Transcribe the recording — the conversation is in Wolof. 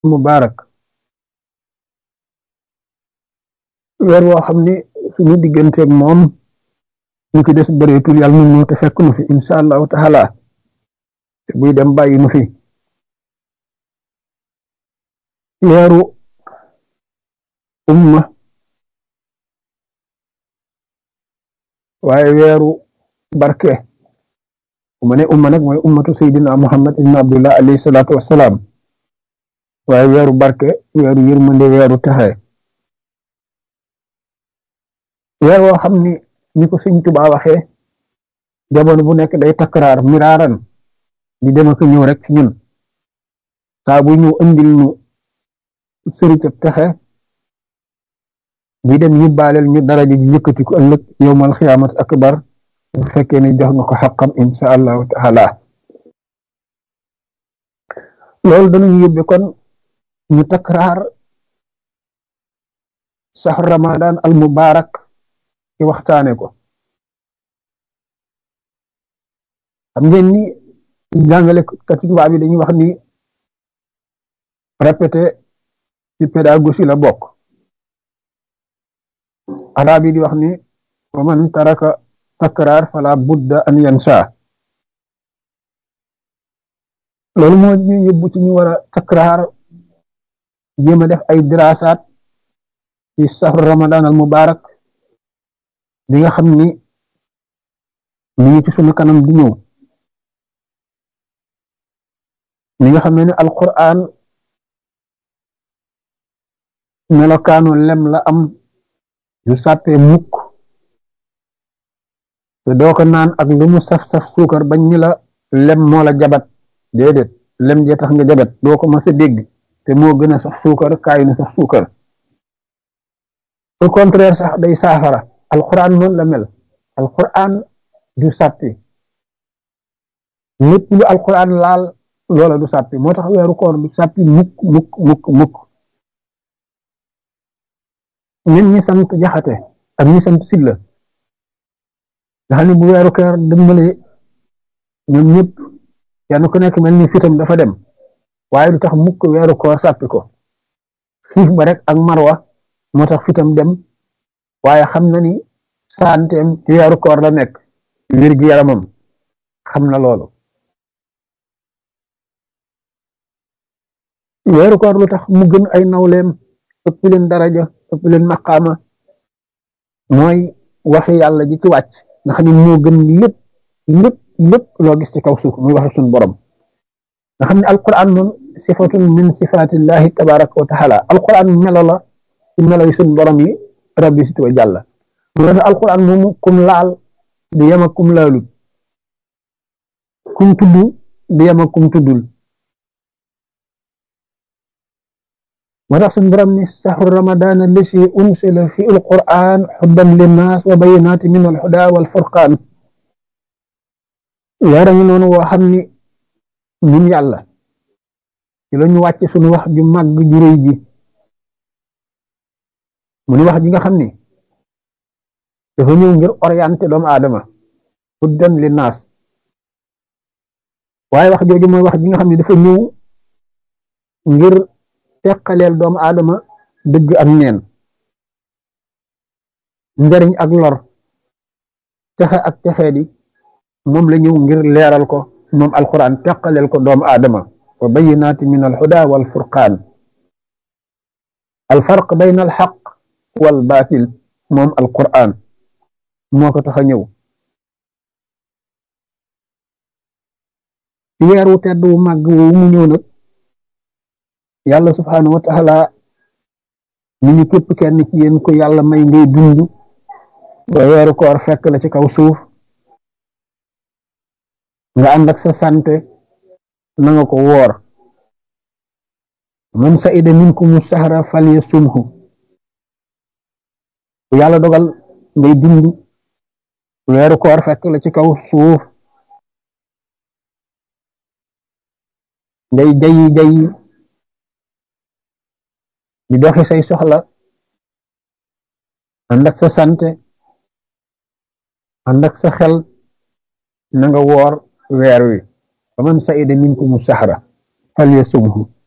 mubarak weer woo xam ni suñu digganteeg moom ñu ci des bëreetul yàlla nu ñëw te fekk nu fi incha allahu taala te buy dem bàyyi nu fi weeru umma waaye weeru barke mu ne umma nag mooy ummatu sayyidina muhammad ibn abdullah alayhi salaatu wassalaam waaye weeru barke weeru yërmande weeru texe weer woo xam ni ni ko sëñ Tuubaa waxee jamono bu nekk day takraar miraaran di dem ak ñëw rek ci ñun saa bu ñëw andil nu sëricab texe bi dem yóbbaaleel ñu daraja ji yëkkati ko ëllëg yowmal xiyaamat akbar bu fekkee ne jox nga ko xaqam insha allahu taala loolu danañu yóbbe kon ñu takraar saxru ramadan al mubarak ci waxtaane ko xam ngeen ni jàngale kati tubaab yi dañuy wax ni répété ci pédagogie la bokk arab yi di wax ni wa man taraka takraar fala budda an yansa loolu moo ñu yóbbu ci ñu war a takraar jéem a def ay dirasaat ci sahru ramadan al mubarak bi nga xam ni mi ngi ci sunu kanam di ñëw mi nga xam ne ni alquran melokaanu lem la am yu sàppee mukk te doo ko naan ak lu mu saf-saf suukar bañ ni la lem moo la jabat déedéet lem jee tax nga jabat doo ko mas a dégg te moo gën a sax suukar kaay nu sax suukar au contraire sax day saafara alquran noonu la mel alquran du sàppi lépp lu alquran laal loola du sàppi moo tax weeru koor du sàppi mukk mukk mukk mukk ñun ñi sant jaxate ak ñi sant silla nga xam ne bu weeru koor dëmmale ñoom ñëpp kenn ku nekk mel ni fitam dafa dem waaye du tax mukk weeru koor sàppi ko xiif ba rek ak marwa moo tax fitam dem waaye xam na ni santeem ci weeru koor la nekk wér gi yaramam xam na loolu weeru koor lu tax mu gën ay nawleem ëpp leen daraja ëpp leen maqaama mooy waxi yàlla ji ci wàcc nga xam ne moo gën lépp lépp lépp loo gis ci kaw suuf muy waxi suñu borom nga xam ne alquran moom sifatun min sifatillahi tabaraka wa taala alquran melo la ci melo yi suñu borom yi rabbi sit wa jàlla mu tax alquran moomu kum laal du yem ak kum laalut kum tudd du yem ak kum tuddul moo tax suñu borom ni saxru ramadan allasi unsila fi alquran xuddan linnaas wa bayinaati min alhuda wal furqaan weera ngi noonu woo xam ni ñun yàlla ci la ñu wàcce suñu wax ju màgg ju rëy ji mu ni wax ji nga xam ni dafa ñëw ngir orienté doomu aadama huddan linnaas waaye wax jooju mooy wax ji nga xam ne dafa ñëw ngir teqaleel doomu aadama dëgg ak neen njariñ ak lor texe ak texee di moom la ñëw ngir leeral ko moom alquran teqaleel ko doomu aadama wa bayinaati min alhuda wal furqaan alfarq bayna alxaq wal baatil moom alquran moo ko tax a ñëw ci weer wu tedd wu màgg woowu mu ñëw nag yàlla subhaanahu wa taala ñu ñu képp kenn ci yéen ko yàlla may ngay dund ba weeru koor fekk la ci kaw suuf nga ànd ak sa sante na nga ko woor man sa'ida minkumu sahra falyasumhu bu yàlla dogal ngay dund weeru koor fekk la ci kaw suuf ngay jayi jayi di doxi say soxla ànd ak sa sante ànd ak sa xel na nga woor weer wi fa man sa'ida minkumu sahra falyasumhu